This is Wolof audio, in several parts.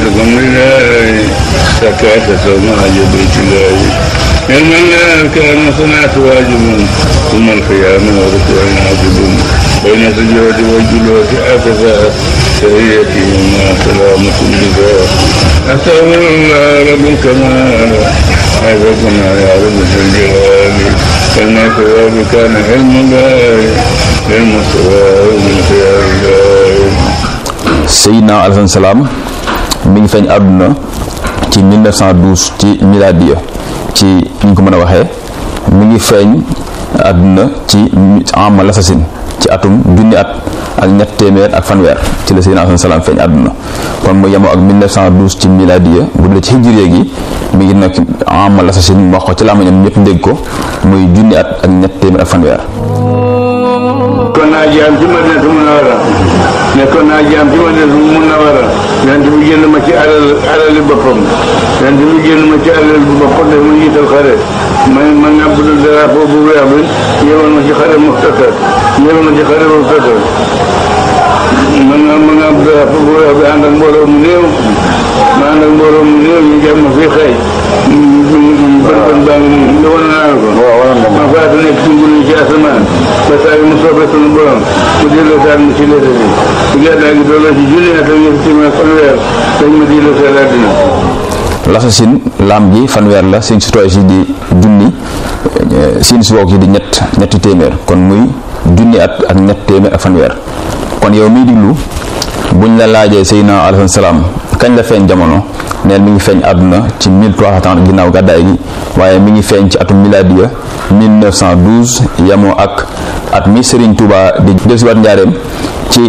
لكم لله زكاة ما بيت الله علم الله كان صنعت واجب ثم القيام وركوع عاجب بين سجود والجلوس أكفاء تهيتي ما سلامة الجزاء أستغفر الله رب الكمال حفظنا يا رب الجلال كما ثواب كان علم الله علم الثواب من خيار الله Seydina alayhi salaam mi ngi feeñ àdduna ci 1912 ci miladiya ci ni ñu ko mën a waxee mi ngi feeñ àdduna ci amal assasine ci atum junni at ak ñett téeméer ak fanweer ci la Seydina alayhi salaam feeñ àdduna kon mu yemoo ak 1912 ci miladiya bu dee ci hijriya gi mi ngi nekk amal assasine wax ko ci làmmiñam ñëpp dégg ko muy junni at ak ñett téeméer ak fanweer kon naa jaam ci Madinatu Munawwara nekkoon naa jaam ci Madinatu Munawwara yonent bi génn ma ci alal alali boppam yonent bi génn ma ci alal bu boppam def ma jiital xare ma ma ngàbb drapeau bu weex bi yéewal ma ci xare Muxtasar yéewal ma ci xare Muxtasar ma nga ma ngàbb drapeau bu weex bi ànd ak mbooloo mu néew ma ànd ak mbooloo mu néew ñu jàmm fii xëy bën bën baa ngi nii wan naa ko ma faatu nekk ci ngul ci asamaan ba saa yi mu soobee sunu borom mu delloo saat mu ci léegi bi gàddaa gi dooloo ci junni at ak ñetti téeméer fanweer dañ ma delloo saat àddina l'assasine laam gi fanweer la seen citoyen si di junni siin si wook yi di ñett ñetti téeméer kon muy junni at ak ñett téeméer ak fanweer kon yow miy diglu buñ la laajee Seydina alayhi salaam kañ la feeñ jamono neen mi ngi feeñ àdduna ci 1330 ginnaaw gàddaay gi waaye mi ngi feeñ ci atum miladiya 1912 yamoo ak at mi Serigne Touba di dellusiwaat njaareem ci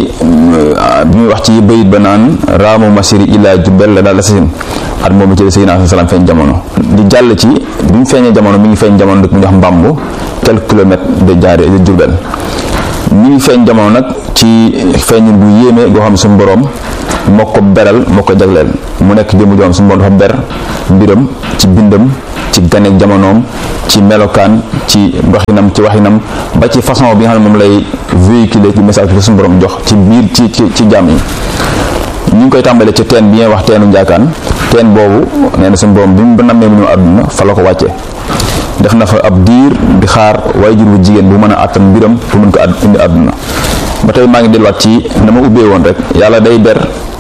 bi muy wax ci bayit ba naan raamu masiri illa jubbel la daal assasine at moomu ci Seydina alayhi salaam feeñ jamono di jàll ci bi mu feeñee jamono mi ngi feeñ jamono dëkk mu wax mbambu quelques kilomètres de jaare de Jurbel mi ngi feeñ jamono nag ci feeñul bu yéeme goo xam ne suñu borom moo ko beral moo ko jagleel mu nekk jëmu joom suñu borom dafa ber mbiram ci bindam ci ganeek jamonoom ci melokaan ci doxinam ci waxinam ba ci façon bi nga xam ne moom lay véhiculer ci message bi suñu borom jox ci biir ci ci ci jàmm yi ñu ngi koy tàmbalee ci teen bi ñuy wax teenu njaakaan teen boobu nee na suñu borom bi mu nammee mu ñëw àdduna fa la ko wàccee def na fa ab diir di xaar waajur bu jigéen bu mën a àttan mbiram pour mën ko indi àdduna ba tey maa ngi delluwaat ci na ma ubbee woon rek yàlla day ber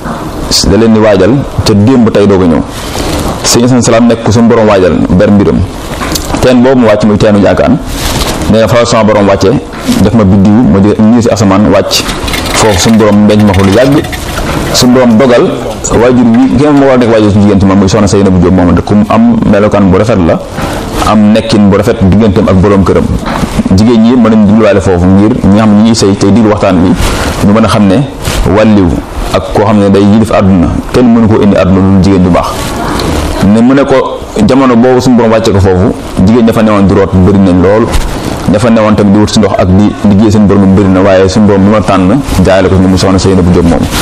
da leen di waajal ca démb tey doog a ñëw sëñ Asan Salaam nekk suñu borom waajal ber mbiram teen boobu mu wàcc muy teenu jaakaan nee na fa sama borom wàcce def ma biddiw ma di ñii si asamaan wàcc foofu suñu borom denc ma fa lu yàgg suñu borom dogal waajur bi ki ma war a nekk waajur su jigéen ci moom muy soxna Seynabou Diop moom de ku am melokaan bu rafet la am nekkin bu rafet digganteem ak borom këram jigéen ñi mën nañ digluwaale foofu ngir ñi nga xam ne ñi ngi sëy tey diglu waxtaan bi ñu mën a xam ne wàlliw ak koo xam ne day yilif àdduna kenn mënu koo indi àdduna lu jigéen bu baax ne mu ne ko jamono boobu suñu borom wàcce ko foofu jigéen dafa newoon di root bëri nañ lool dafa newoon tamit di wut si ndox ak di liggéey seen borom bëri na waaye suñu borom bi ma tànn jaayale ko mu soxna Seynabou Diop moom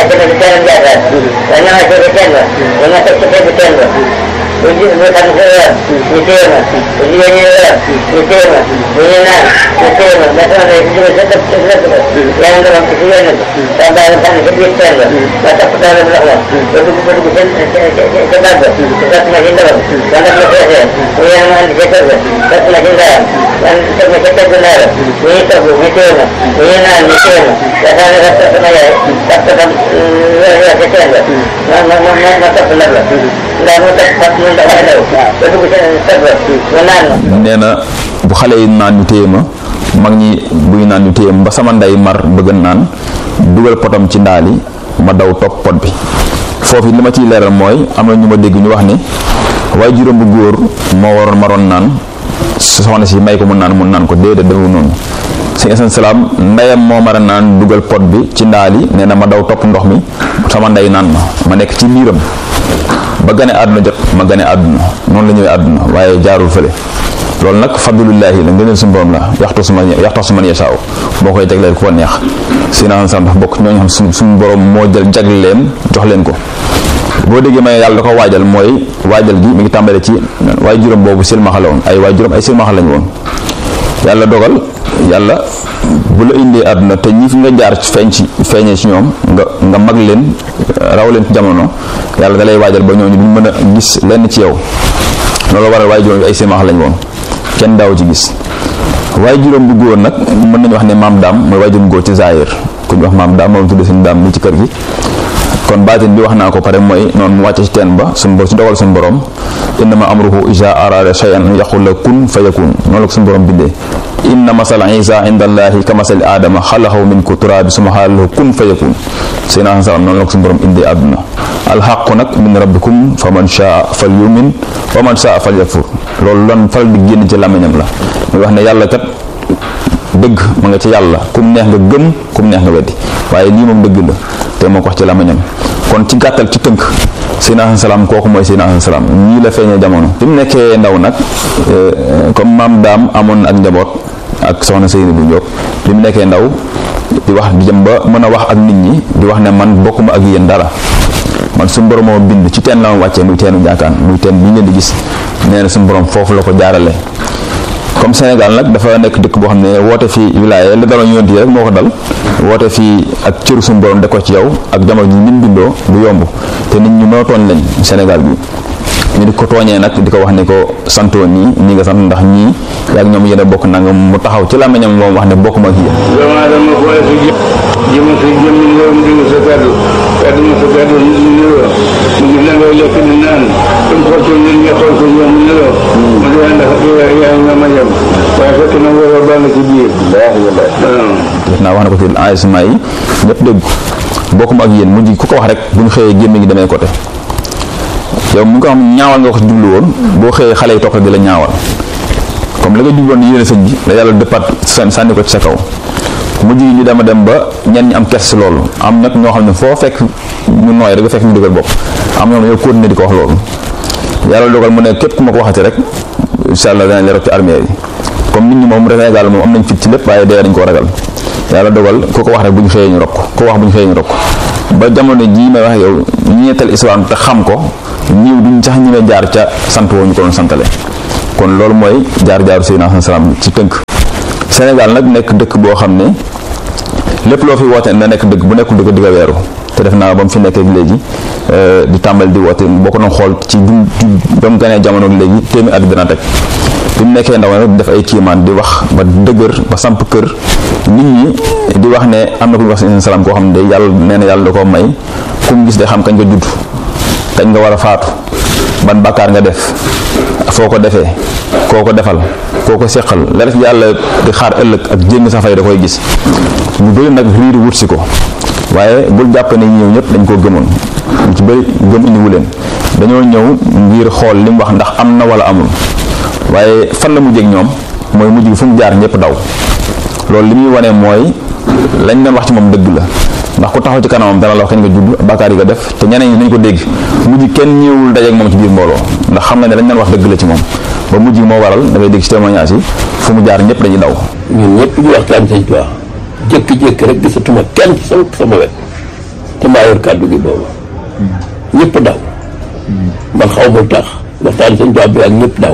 uji bukan saya diterima ujiannya ya diterima punya nak diterima betul ada juga tetap tetap yang dalam kesian itu sampai kan kebiasaan lah mata pertama berlaku itu bukan bukan sebab sebab semakin dalam karena proses yang mana dicekar sebab semakin dalam dan semakin cekar benar ini tahu diterima ini nak diterima dan ada rasa semaya tak tetap ya kesian lah mata mata benar lah dan mata nee na bu xale yi naan ñu téye ma mag ñi buy naan ñu téye ma ba sama ndey mar bëgg naan dugal potam ci ndaali ma daw topp pot bi foofu li ma ciy leeral mooy am na ñu ma dégg ñu wax ni waaye juróom bu góor moo waroon maroon naan soxna si may ko mu naan mu naan ko déedéet defu noonu sëñ Asan Salaam ndeyam moo mar a naan dugal pot bi ci ndaali nee na ma daw topp ndox mi sama ndey naan ma ma nekk ci biiram ba gane àdduna jot ma gane àdduna noonu la ñëwee àdduna waaye jaarul fële loolu nag fadlullaahi la ngëneel suñu borom la yaxtu suma yaxtu suma yasaaw boo koy jagleel ku ko neex sina sam dafa bokk ñooñu xam suñu suñu borom moo jël jagle leen jox leen ko boo déggee may yàlla da ko waajal mooy waajal gi mi ngi tàmbale ci waay juróom boobu silmaxa la woon ay waay juróom ay silmaxa lañu woon yàlla dogal yàlla bu la indee àdduna te ñi fi nga jaar feeñ ci feeñee ci ñoom nga nga mag leen raw leen ci jamono yàlla da lay waajal ba ñooñu duñ mën a gis lenn ci yow loolu waral waaye juróom bi ay sémax lañ woon kenn daaw ci gis waaye juróom bu góor nag mën nañu wax ne maam daam mooy waaye juróom góor ci zaahir ku ñu wax maam daam moom tudde suñu daam mi ci kër gi kon baatin bi wax naa ko pare mooy noonu mu wàcce ci teen ba suñu borom ci dogal suñu borom innama amruhu iza arada shay'an yaqul la kun fa yakun noonu la ko suñu borom bindee inna masala isa inda allahi ka masali aadama xalaxahu min ko turaabi suma xaalalahu kun fa yakun seenaa salaam noonu la ko suñu borom indee àdduna alxaqu nag min rabbikum fa man shaa fal yumin wa man shaa fal yakfur loolu lan faral di génn ci làmmiñam la muy wax ne yàlla kat dëgg ma nga ci yàlla kum neex nga gëm kum neex nga weddi waaye lii moom dëgg la te moo ko wax ci làmmiñam kon ci gàttal ci tënk Seydina Salaam kooku mooy Seydina Salaam ñii la feeñee jamono bi mu nekkee ndaw nag comme maam daam amoon ak njaboot ak soxna Seyni bu Njóob bi mu nekkee ndaw di wax di jëm ba mën a wax ak nit ñi di wax ne man bokkuma ak yéen dara man suñu borom moo bind ci teen la ma wàccee muy teenu njaakaan muy teen bi ngeen di gis nee na suñu borom foofu la ko jaarale comme Sénégal nag dafa nekk dëkk boo xam ne woote fii wilaya la daloon yonent yi rek moo ko dal woote fii ak cëru suñu borom de ko ci yow ak jamono ji nin bindoo du yomb te nit ñu mën a tooñ lañ Sénégal bi ñu di ko tooñee nag di ko wax ne ko santoo ñii ñi nga sant ndax ñii yaag ñoom yéen a bokk nanga mu taxaw ci làmmiñam moom wax ne bokk ma ak yéen doomu aadama boole sa jë jëma sa jëmm ngërëm dégg sa kàddu kàddu ma sa kàddu nit ñi niroo mu gis na ngay lekk di naan comme xool ko nit ñi xool ko ñoom mu niroo mu di ànd ak yaay yaay nga ma yem waaye fekk na nga war baa nga ci biir waaw def naa wax na ko ci enregistrement yi ñëpp dégg ko bokk ma ak yéen mujj ku ko wax rek bu ñu xëyee gémmi ngi demee côté yow mu nga xam ñaawal nga ko ci jublu woon boo xëyee xale yi topp di la ñaawal comme la nga jubloon ni yéene sëñ bi la yàlla dëppaat sànni ko ci sa kaw mujj gi ñu dema dem ba ñenn ñi am kes si loolu am nag ñoo xam ne foo fekk ñu nooy rek nga fekk ñu dëgër bopp am ñoo xam ne yow continuer di ko wax loolu yàlla dogal mu ne képp ku ma ko waxati rek incha allah danañ la rek ci armée yi comme nit ñi moom Sénégal moom am nañ fit ci lépp waaye dee dañ koo ragal yàlla dogal ku ko wax rek bu ñu xëyee ñu rok ku ko wax bu ñu xëyee ñu rok ba jamono jii may wax yow ñi ñettal islam te xam ko ñiw duñ sax ñi jaar ca sant woo ñu ko doon santale kon loolu mooy jaar-jaaru Seydina salaam ci tënk Sénégal nag nekk dëkk boo xam ne lépp loo fi woote na nekk dëkk bu nekkul dëkk di nga weeru te def naa ba mu fi nekkee léegi di tàmbali di woote boo ko doon xool ci du ba mu ganee jamono léegi téeméer at dina teg bi mu nekkee ndaw nag def ay kiimaan di wax ba dëgër ba samp kër nit ñi di wax ne am na ku ñu wax Seydina salaam koo xam ne day yàlla nee na yàlla da koo may ku mu gis day xam kañ nga judd kañ nga war a faatu ban bàkkaar nga def foo ko defee koo ko defal koo ko séqal la def yàlla di xaar ëllëg ak jéng sa fay da koy gis ñu bëri nag riiri wut si ko waaye bul jàpp ne ñëw ñëpp dañ koo gëmoon ñu ci bëri gëm indiwu leen dañoo ñëw ngir xool li mu wax ndax am na wala amul waaye fan la mujjee ak ñoom mooy mujj gi fu mu jaar ñëpp daw loolu li muy wane mooy lañ doon wax ci moom dëgg la ndax ku taxaw ci kanamam dana la wax kañ nga judd bàkkaar yi nga def te ñeneen ñi dañ ko dégg mujj kenn ñëwul dajeek moom ci biir mbooloo ndax xam nga ne dañ leen wax dëgg la ci moom ba mujj moo waral da ngay dégg ci témoignage yi fu mu jaar ñëpp dañuy daw ñun ñëpp di waxtaan sëñ Tuubaa jékki-jékki rek gisatuma kenn ci sama sama wet te maa yor kàddu gi boobu ñëpp daw man xaw ma tax waxtaan sëñ Tuubaa bi ak ñëpp daw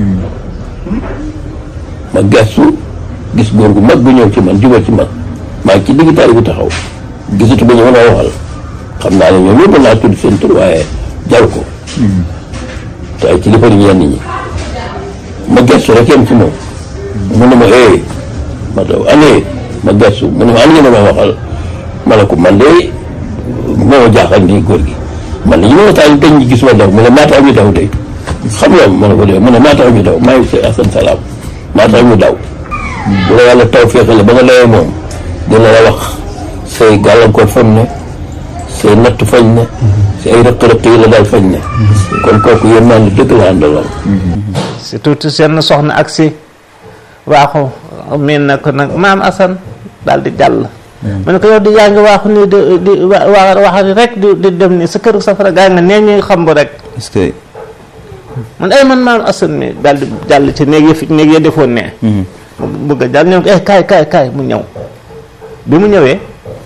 ma gestu gis góor gu mag gu ñëw ci man jubal ci man maa ngi ci digg tali bi taxaw gisatu ba ñu mën a waxal xam naa ne ñoom ñëpp naa tudd seen tur waaye jaru ko te ay kilifa yi ñenn ñi ma gestu rek yem ci moom mu ne ma eh ma daw année ma gestu mu ne ma an ngeen ma waxal ma ne ko man de moo ma jaaxal nii góor gi man de ñu ma waxtaan dañ ñu gis ma daw mu ne maa tax ñu daw de xam nga ma ne ko de mu ne maa tax ñu daw maa ngi si asan salaam maa tax ñu daw bu la yàlla taw feexale ba nga lawee moom dina la wax say gàllankoor fañ ne say natt fañ ne say ay rëq-rëq yi la daal fañ ne kon kooku yéen maa ngi dëgg la àndaloon surtout seen soxna ak si waaxu miin na ko nag maam Assane daal di jàll mu ne ko yow di yaa ngi waaxu nii di di wa wax rek di di dem nii sa kër safara gaa nga nee ñuy xam rek est-ce que man ay man maam Assane mi daal di jàll ci néeg yi fi néeg ya defoon ne mu bëgg a jàll ñëw ko eh kaay kaay kaay mu ñëw bi mu ñëwee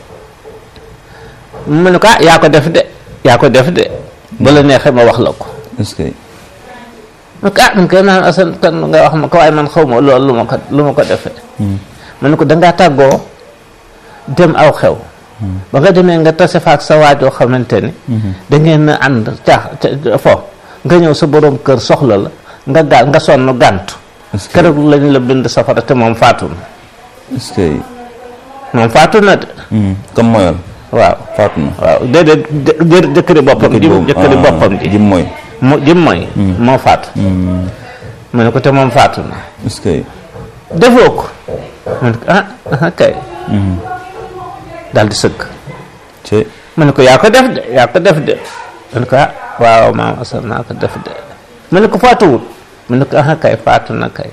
mu ne ko ah yaa ko def de yaa ko def de ba la neexee ma wax la ko est-ce que ah man koy maam asan kan nga wax ma ko waaye man xaw ma loolu lu ma ko lu ma ko defee ma ne ko dangaa tàggoo dem aw xew ba nga demee nga tase fa ak sa waajoo xamante ni da ngeen a ànd caax fo nga ñëw sa borom kër soxla la nga gaa nga sonn gàntu est-ce que keroog lañ la bind safara te moom faatu na est-ce que moom faatu na de comme moyal waaw faatu na waaw déedéet jë- jë- jëkkëri boppam ji jëkkëri boppam ji jim mooy mu jim mooy moo faatu ma ne ko te moom faatu na est-ce que defoo ko ma ne ko ah ah kay daal di sëgg ci ma ne ko yaa ko def de yaa ko def de ma ne ko ah waaw maam asal naa ko def de ma ne ko faatuwul ma ne ko ah kay faatu na kay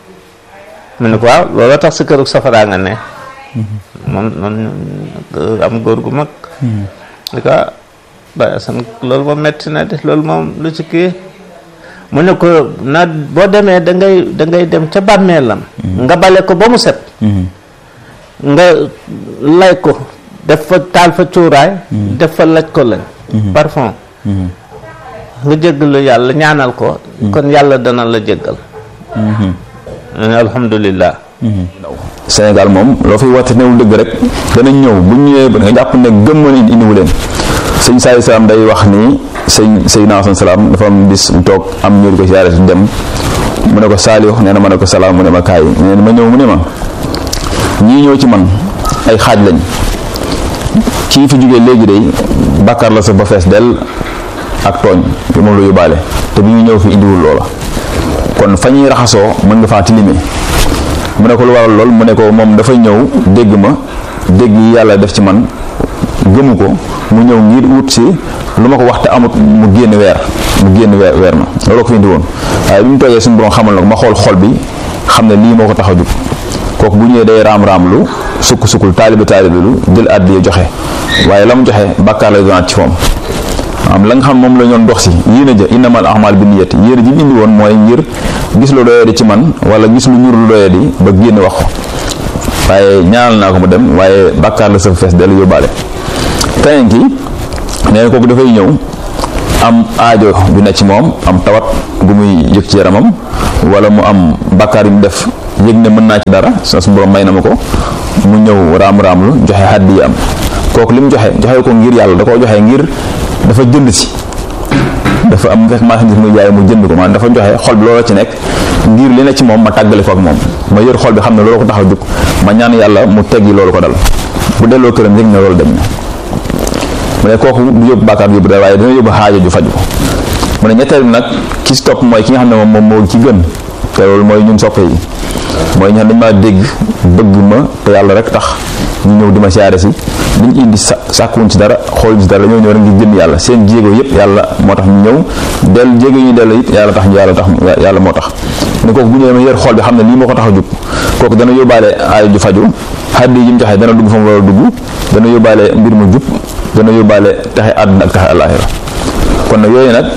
ma ne ko waaw looloo tax sa kërug safaraa nga ne moom noonu am góor gu mag di ko ah Baye Assane loolu moom metti na de loolu moom lu ci kii mu ne ko na boo demee da ngay da ngay dem ca bàmmeelam nga bale ko ba mu set nga lay ko def fa taal fa cuuraay def fa laj ko lañ parfum nga jéggalu yàlla ñaanal ko kon yàlla dana la jéggal alhamdulillah Sénégal moom loo fiy woote newul dëgg rek danañ ñëw bu ñu ñëwee ba nga jàpp ne gëm na indi indiwu leen sëñ Saali Salaam day wax ni sëñ Seydina Asan Salaam dafa am bis mu toog am ñëw di ko siyaare si dem mu ne ko Saaliw nee na ma ne ko salaam mu ne ma kaay nee na ma ñëw mu ne ma ñii ñëw ci man ay xaaj lañ kii fi jógee léegi day bàkkaar la sa ba fees dell ak tooñ bi moom la yóbbaale te bi ñu ñëw fi indiwul loola kon fa ñuy raxasoo mën nga faa tilime mu ne ko lu waral lool mu ne ko moom dafa ñëw dégg ma dégg yi yàlla def ci man gëmu ko mu ñëw ngir wut si lu ma ko wax te amut mu génn weer mu génn weer weer ma loolu ko fi indi woon waaye bi mu toogee suñu borom xamal na ko ma xool xol bi xam ne lii moo ko tax a jug kooku bu ñëwee day raam-raam lu sukk sukkul taalibe taalibe lu jël àddi joxe waaye la mu joxe bàkkaar lay doonaat ci moom am la nga xam moom la ñoon dox si yéen a ja innamal ahmal bi niyati yéen a ji mu indi woon mooy ngir gis lu doyadi ci man wala gis lu ñur lu doyadi ba génn wax ko waaye ñaanal naa ko mu dem waaye bàkkaar la sa fees dellu yóbbaale keneen ki nee na kooku dafay ñëw am aajo ju ne ci moom am tawat gu muy yëg ci yaramam wala mu am bàkkaar yu mu def yëg ne mën naa ci dara sa su borom may na ma ko mu ñëw raam-raam lu joxe xaddi yi am kooku li mu joxe joxe ko ngir yàlla da koo joxe ngir dafa jënd si dafa am fekk marchandise muy jaay mu jënd ko maanaam dafa joxe xol bi loola ci nekk ngir li ne ci moom ma tàggale ko ak moom ma yër xol bi xam ne loolu ko tax a jóg ma ñaan yàlla mu teggi loolu ko dal bu delloo këram yëg ne loolu dañ na mu ne kooku du yóbbu bàkkaar yóbbu dara waaye dina yóbbu xaajo ju faju mu ne ñetteel bi nag ki si topp mooy ki nga xam ne moom moom moo ci gën te loolu mooy ñun soppe yi mooy ñu xam dañ maa dégg bëgg ma te yàlla rek tax ñu ñëw di ma siyaare si liñ indi sa sàkkuwuñ ci dara xool ci dara dañoo ñëw rek ngir jëm yàlla seen jéego yëpp yàlla moo tax ñu ñëw dellu jéego yi ñu dellu it yàlla tax ñu yàlla tax yàlla moo tax ne kooku bu ñëwee ma yër xool bi xam ne lii moo ko tax a jug kooku dana yóbbaale aay ju faju xaddi yi mu joxe dana dugg fa mu war a dugg dana yóbbaale mbir mu jub dana yóbbaale taxe àdduna ak taxe àllaaxira kon nag yooyu nag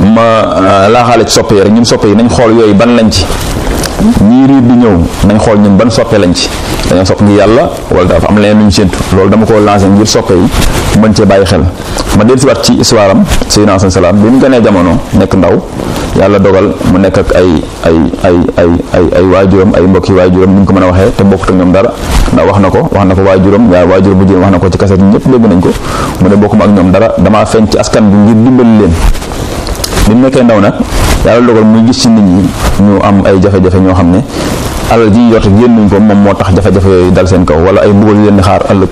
ma laaxaale ci soppe yi rek ñun soppe yi nañ xool yooyu ban lañ ci ñii riir di ñëw nañ xool ñun ban soppe lañ ci dañoo sopp ngir yàlla wala dafa am leneen lu ñu séntu loolu dama ko lancé ngir soppe yi mën cee bàyyi xel ma del si waat ci histoire am Seydina Asan Salaam bi mu gënee jamono nekk ndaw yàlla dogal mu nekk ak ay ay ay ay ay ay waajuram ay mbokki waajuram ni ñu ko mën a waxee te bokkut ak ñoom dara ndax wax na ko wax na ko waajuram yaa waajuram bu jigéen wax na ko ci kaset yi ñëpp dégg nañ ko mu ne bokkuma ak ñoom dara damaa feeñ ci askan bi ngir dimbali leen bi mu nekkee ndaw nag yàlla dogal muy gis ci nit ñi ñu am ay jafe-jafe ñoo xam ne alal ji ñu yor génnuñ ko moom moo tax jafe-jafe yooyu dal seen kaw wala ay mbugal yu leen di xaar ëllëg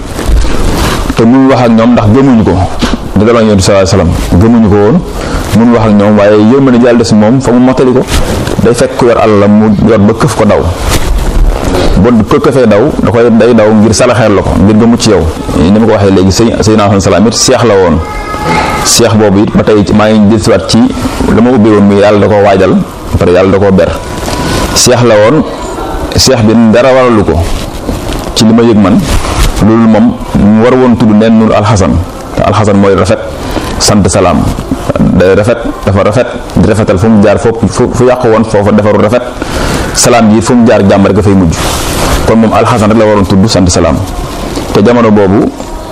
te muy wax ak ñoom ndax gëmuñu ko di daloon yonent sallallahu alayhi wasallam gëmuñu ko woon mun wax ak ñoom waaye yërmande jàll des moom fa mu mottali ko day fekk ku yor alal mu yor ba këf ko daw boo ko këfee daw da koy day daw ngir salaxeer la ko ngir nga mucc yow ni ma ko waxee léegi sëy Seydina Asan Salaam it seex la woon seex boobu it ba tey maa ngi dellusiwaat ci la ma ubbee woon muy yàlla da koo waajal pare yàlla da koo ber seex la woon seex bi dara waralu ko ci li ma yëg man loolu moom mu war woon tudd neen nur alxasan te alxasan mooy rafet sant salaam day rafet dafa rafet di rafetal fu mu jaar foofu fu yàqu woon foofa defaru rafet salaam ji fu mu jaar jàmm rek dafay mujj kon moom alxasan rek la waroon tudd sant salaam te jamono boobu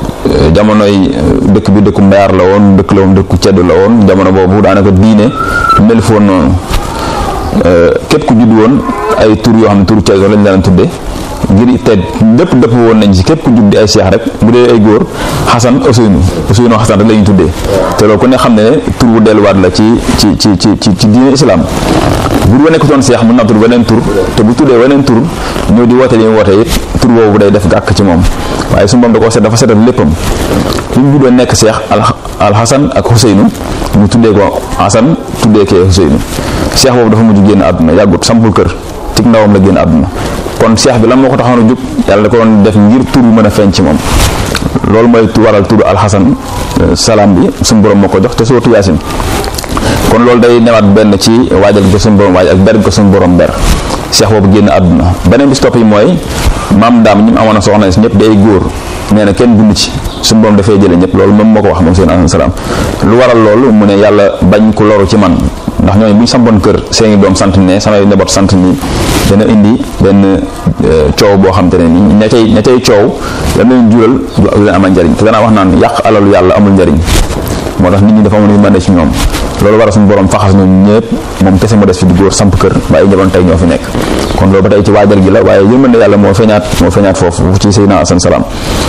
jamonoy dëkk bi dëkku mbayaar la woon dëkk la woon dëkku cedd la woon jamono boobu daanaka diine mel foon noonu képp ku judd woon ay tur yoo xam ne turu ceddo lañ daan tuddee ngir te lépp dëpp woon nañ ci képp ku judd di ay seex rek bu dee ay góor xasan Ousseynou Ousseynou xasan rek la ñuy tuddee te loolu ku ne xam ne ne tur bu delluwaat la ci ci ci ci ci ci diine islam bu bu nekk doon seex mën naa tudd weneen tur te bu tuddee weneen tur ñëw di woote li mu woote it tur boobu day def gàkk ci moom waaye suñu moom da koo set dafa setal léppam fi mu juddoo nekk seex al alxasan ak Ousseynou mu tuddee ko xasan tuddee kee Ousseynou seex boobu dafa mujj génn àdduna yàggut sampul kër ci ndawam la génn àdduna kon seex bi lan moo ko taxoon a jóg yàlla da ko doon def ngir tur bu mën a feeñ ci moom loolu mooy waral turu alxasan salaam bi suñu borom moo ko jox te sootu yaasin kon loolu day newaat benn ci waajal ko suñu borom waaj ak ber ko suñu borom ber seex boobu génn àdduna beneen bis topp yi mooy maam daam ñi mu amoon a soxna si ñëpp day góor nee na kenn dund ci suñu borom dafay jële ñëpp loolu moom moo ko wax moom seen alayhi salaam lu waral loolu mu ne yàlla bañ ku loru ci man ndax ñooñu bu ñu sampoon kër seeni doom sant ne samay njaboot sant nii dana indi benn coow boo xam te ne ni ña cay ña cay coow lan leen jural du leen amal njariñ te danaa wax naan yàq alalu yàlla amul njariñ moo tax nit ñi dafa amul yërmande ci ñoom loolu war a suñu borom faxas ñoom ñëpp moom kese moo des fi di góor samp kër ba ay njaboot tey ñoo fi nekk kon loolu ba tey ci waajal gi la waaye yërmande yàlla moo feeñaat moo feeñaat foofu ci Seydina Asan salaam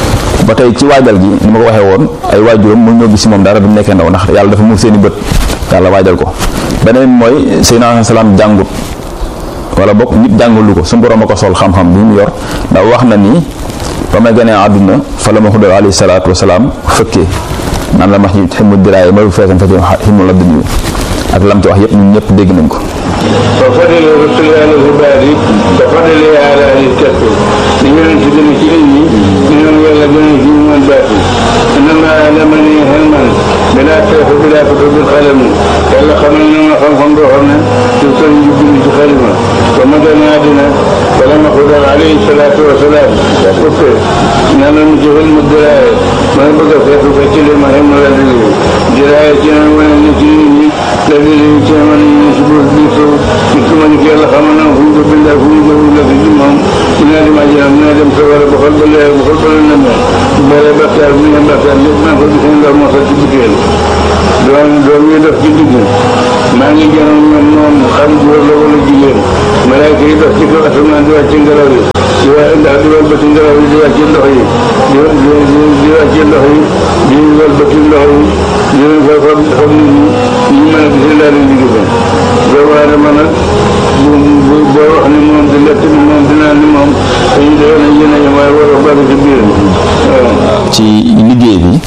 ba tey ci waajal gi ni ma ko waxee woon ay waajuram mu ñoo gis si moom dara bi mu nekkee ndaw ndax yàlla dafa muur seeni bët yàlla waajal ko beneen mooy Seydina Asan salaam jàngut wala bokk nit jàngulu ko suñu borom a ko sol xam-xam bi mu yor ndax wax na ni ba may gënee àdduna fa la ma xudal alayhi salaatu wasalaam fëkkee naan la max ñi ximu diraaye ma feesam fekk ximu la duñu ak lam ci wax yëpp ñun ñëpp dégg nañ ko وفضل رسل آل الهباري كفضل على أهل الكهف لمن تدري كلمي منهم يلا بني في من باتي إنما علمني علما بلا كيف بلا كتب القلم يلا خملنا ما خلفهم روحنا يوصل يجبني في خلمة ومدى نادنا فلما قدر عليه الصلاة والسلام وقلت إن أنا مجهل الدراية ما بقى كيف فتل ما هم لا دليل دراية ولا نتيني الذي يجمعني من شبه بيسو يكمن في الله خمنا وفوق بالله فوق بالله في جمعهم من هذا ما جاء من هذا مسوى بخلق الله بخلق النمى بلا بكار من بكار ما قد يكون له ما قد بكير doon doon ñu def ci digg maa ngi jënoon ñoom moom xam góor la wala jigéen malaaka yi def ci kaw asamaan di wàcc ngelaw yi di wa ndax di wal bëti ngelaw yi di wàcc ndox yi di di di wàcc ndox yi di wal bëti ndox yi di leen koy xam xam nit ñi ñu mën a gisee daal di liggéey ba doomu aadama nag bu bu boo wax ni moom di lekk ni moom di naan ni moom dañu defee nañ yéen a yem waaye war a bari ci biir waaw ci liggéey bi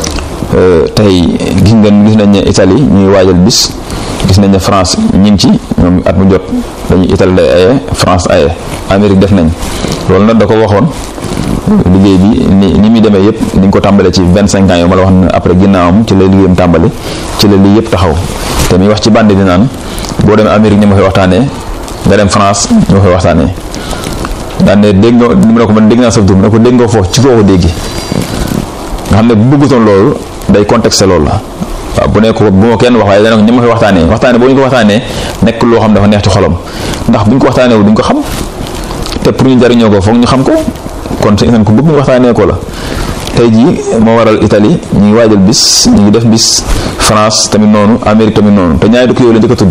tey gis ngeen gis nañ ne Italie ñuy waajal bis gis nañ ne France ñi ngi ci ñoom at mu jot dañuy Italie day aye France aye Amérique def nañ loolu nag da ko waxoon liggéey bi ni ni muy demee yëpp ni ñu ko tàmbalee ci vingt cinq ans yow ma la wax ne après ginnaawam ci la liggéeyam tàmbali ci la lii yëpp taxaw te muy wax ci bande di naan boo demee Amérique ñi ma koy waxtaanee nga dem France ñi ma koy waxtaanee daan ne dégg nga ni mu ne ko man dégg naa sa tur mu ne ko dégg nga foofu ci foo ko déggi nga xam ne bu bëggutoon loolu day contexte loolu la waaw bu ne ko bu ma kenn wax waaye dana ko ñi ma koy waxtaanee waxtaanee boo ñu ko waxtaanee nekk loo xam dafa neex ci xolam ndax bu ñu ko waxtaanee wu duñ ko xam te pour ñu jariñoo ko foog ñu xam ko kon su ko bëgg ñu waxtaanee ko la tey jii moo waral Italie ñu ngi waajal bis ñu ngi def bis France tamit noonu Amérique tamit noonu te ñaari dëkk yooyu la njëkk a tudd.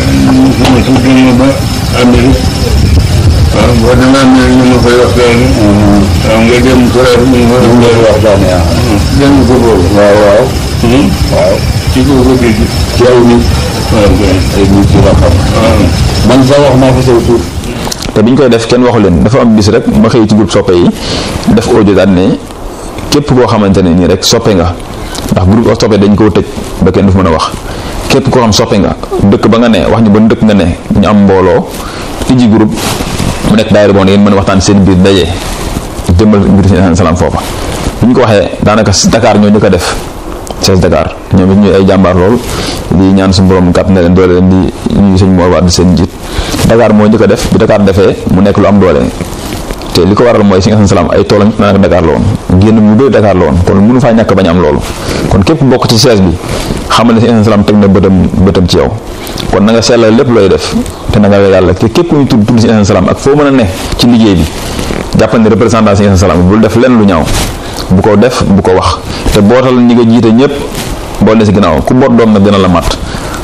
su demee ba Amérique waaw boo demee Amérique ñu ma koy waxtaane waaw nga dem Corée ñu ma koy waxtaane dem ko boobu waaw waaw waaw ci ko ko dégg ci aw nit waaw ay nit ci la xam man sax wax naa fa saw tur te bi ñu koy def kenn waxu leen dafa am bis rek ma xëy ci groupe soppe yi def audio daal ne képp koo xamante ne nii rek soppe nga ndax groupe soppe dañ koo tëj ba kenn du fi mën a wax képp koo xam soppe nga dëkk ba nga ne wax ñu ba dëkk nga ne ñu am mbooloo tijji groupe mu nekk daayira boo ne ngeen mën a waxtaan seen biir daje jëmmal mbir seen salaam foofa bi ñu ko waxee daanaka Dakar ñoo ñu ko def Cees Dakar ñoom it ñuy ay jàmbaar lool di ñaan suñu borom kàtt na leen doole leen di ñuy sëñ Mor Wade seen njiit Dakar moo njëkk a def bi Dakar defee mu nekk lu am doole te li ko waral mooy si nga salaam ay toolam daanaka Dakar la woon génn mu bëri Dakar la woon kon mënu faa ñàkk bañ am loolu kon képp bokk ci Cees bi xamal ne si nga salaam teg na bëtam bëtam ci yow kon na nga sellal lépp looy def te na nga yàlla te képp ku ñu tudd tudd si nga salaam ak foo mën a ne ci liggéey bi jàppal ne représentant si nga salaam bul def lenn lu ñaaw bu ko def bu ko wax te bootal ñi nga jiite ñëpp bool ne si ginnaaw ku boot doom nag dina la mat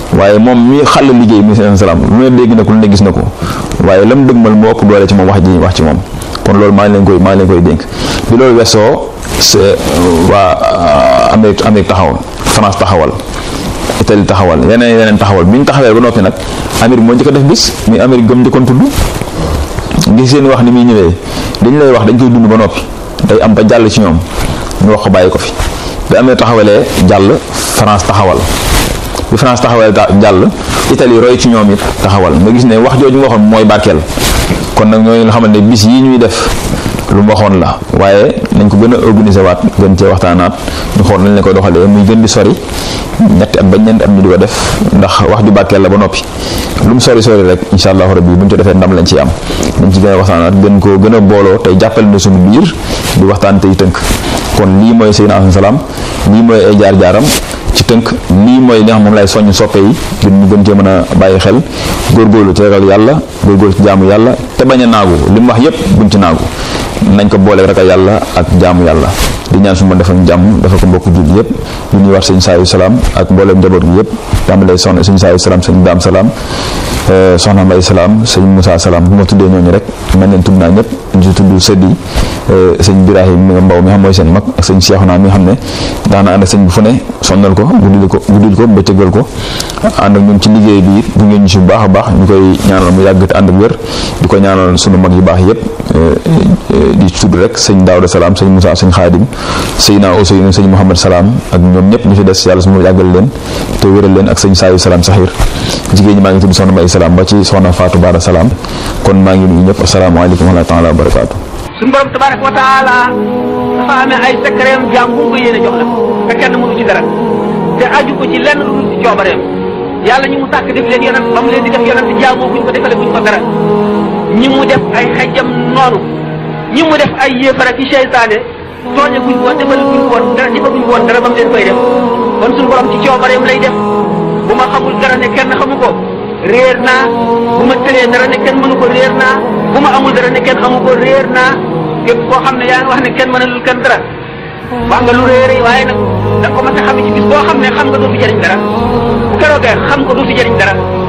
waaye moom mi xàll liggéey mi seen salaam lu ne dégg na ko lu ne gis na ko waaye lam dëgmal moo ëpp doole ci moom wax ji wax ci moom kon loolu maa ngi leen koy maa ngi leen koy dénk bi loolu weesoo c'est waa Amérique Amérique taxawal France taxawal Italie taxawal yeneen yeneen taxawal bi ñu taxawee ba noppi nag Amérique moo njëkk a def bis muy Amérique gëm njëkkoon tudd ngi seen wax ni muy ñëwee dañ lay wax dañ koy dund ba noppi day am ba jàll ci ñoom ñu wax ko bàyyi ko fi bi amee taxawalee jàll France taxawal bi France taxawal jàll Italie roy ci ñoom it taxawal nga gis ne wax jooju nga waxoon mooy barkeel kon nag ñooñu nga xamante ne bis yi ñuy def lu mu waxoon la waaye nañ ko gën a organiser waat gën cee waxtaanaat ñu xool nañ leen koy doxalee muy gën di sori ñetti at ba ñeenti at ñu di ko def ndax wax ju barkeel la ba noppi lu mu sori sori rek incha allahu rabbi bu ñu ko defee ndam lañ ciy am nañ ci gën a waxtaanaat gën koo gën a booloo tey jàppale na suñu biir di waxtaan tey tënk kon lii mooy Seydina Asan Salaam lii mooy ay jaar-jaaram ci tënk lii mooy li nga xam moom lay soññ soppe yi gën ñu gën cee mën a bàyyi xel góorgóorlu ci ragal yàlla góorgóorlu ci jaamu yàlla te bañ a naagu li mu wax yépp buñ ci naagu nañ ko boole ragal yàlla ak jaamu yàlla di ñaan su ma defal jàmm dafa ko mbokk julli yépp ñu ñuy wax sëñ saayu salaam ak mbooleem njaboot gi yépp tàmbalee soxna sëñ saayu salaam sëñ daam salaam soxna mbay salaam sëñ Moussa salaam bu ma tuddee ñooñu rek man leen tudd naa ñëpp di tudd sëddi sëñ Birahim Mbaw mi xam mooy seen mag ak sëñ Cheikhouna mi nga xam ne daana ànd ak sëñ bu fu ne sonnal ko guddil ko guddil ko bëccëgal ko ànd ak ñun ci liggéey bi bu ngeen ñu si bu baax a baax ñu koy ñaanal mu yàgg te ànd ak wér di ko ñaanal sunu mag yu baax yépp di tudd rek sëñ Daawda salaam sëñ Moussa sëñ Xaadim sëñ naa Ousseynou sëñ Mouhamed salaam ak ñoom ñëpp ñu fi des yàlla su ma yàggal leen te wéral leen ak sëñ Saayu salaam saxiir jigéen ñi maa ngi tudd soxna May salaam ba ci soxna Fatou Bara salaam kon maa ngi nuyu ñëpp asalaamaaleykum wa rahmatulah wa barakaatu. suñu borom tabaraka wa taala dafa amee ay secret jaam bu ko yéene jox la te kenn mënu ci dara te aju ko ci lenn lu dul ci coobareem yàlla ñi mu sàkk def leen yonent ba mu leen di def yonent jaamoo buñ ko defale buñ ko dara ñi mu def ay xejjam noonu ñi mu def ay yéefara ci seytaane tooñe buñ woon defal buñ woon dara defa buñ woon dara ba mu leen koy def kon suñu borom ci coobareem lay def bu ma xamul dara ne kenn xamu ko réer naa bu ma tëlee dara ne kenn mënu ko réer naa bu ma amul dara ne kenn amu ko réer naa képp koo xam ne yaa ngi wax ne kenn mënalul kenn dara wax nga lu réer waaye nag da nga ko mën a xam ci bis boo xam ne xam nga doo fi jëriñ dara bu keroogee xam nga doo fi jëriñ dara